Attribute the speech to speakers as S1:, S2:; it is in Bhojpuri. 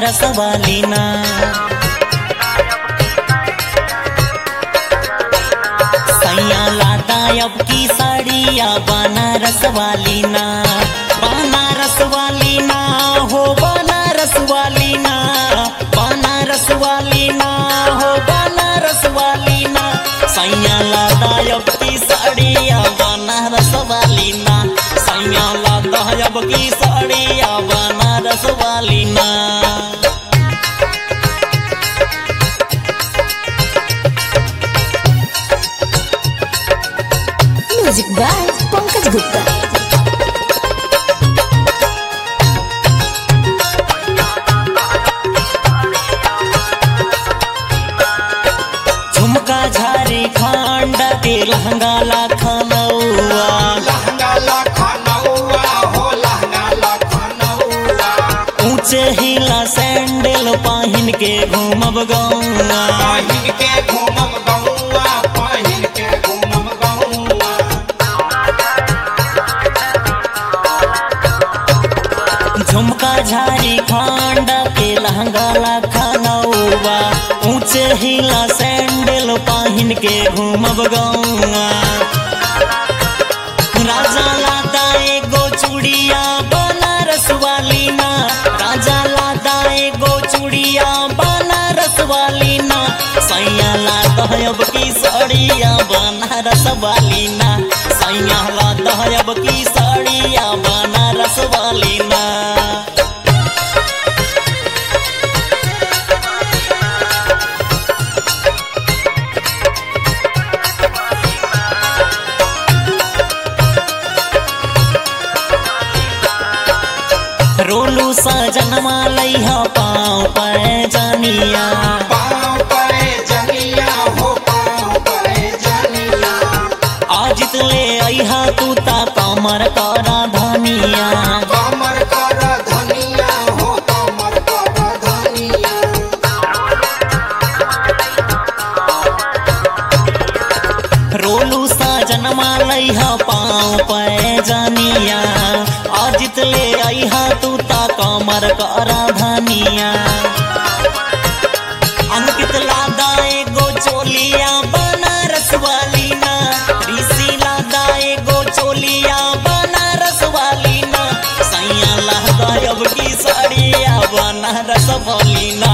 S1: बनारस वाली ना सैया लादा अब की साड़िया बनारस वाली ना बनारस वाली ना हो बनारस वाली ना बनारस वाली ना हो बनारस वाली ना सैया लादा अब की साड़िया बनारस वाली ना सैया लादा अब की साड़िया बनारस वाली ना
S2: म्यूजिक बाय पंकज गुप्ता
S1: झुमका झारी खांड के लहंगा लाखनौआ
S3: लहंगा लखनऊआ हो लहंगा लखनऊआ
S1: ऊंचे हिला सैंडल पहिन के घूमब गौआ
S3: पहिन के घूमम गौआ पहिन के घूमम गौआ
S1: झुमका झारी खांड के लहंगा लाखनौआ ऊंचे हिला सैंडल पहिन के घूमब गौआ राजा लादा एगो चूड़िया बनारस वाली ना राजा लादा एगो चूड़िया बनारस वाली ना सैया लादा अब की साड़िया बनारस वाली ना सैया लादा अब की साड़िया बनारस वाली ना रोलू सजनमा लैहा पाँव पर जानिया
S3: पाँव पे जनिया हो पाँव पे जनिया
S1: आजित ले अहा तू ता कमर करा धनिया
S3: कमर कर धनिया हो कमर कर धनिया
S1: रोलू सजनमा लैहा पाँव पर जानिया आजित ले अहा तू ता कमर करा धनिया अंकित लादा एगो चोलिया बनारस वाली ना ऋषि लादा एगो चोलिया बनारस वाली ना सैया लादा अब की साड़िया बनारस वाली ना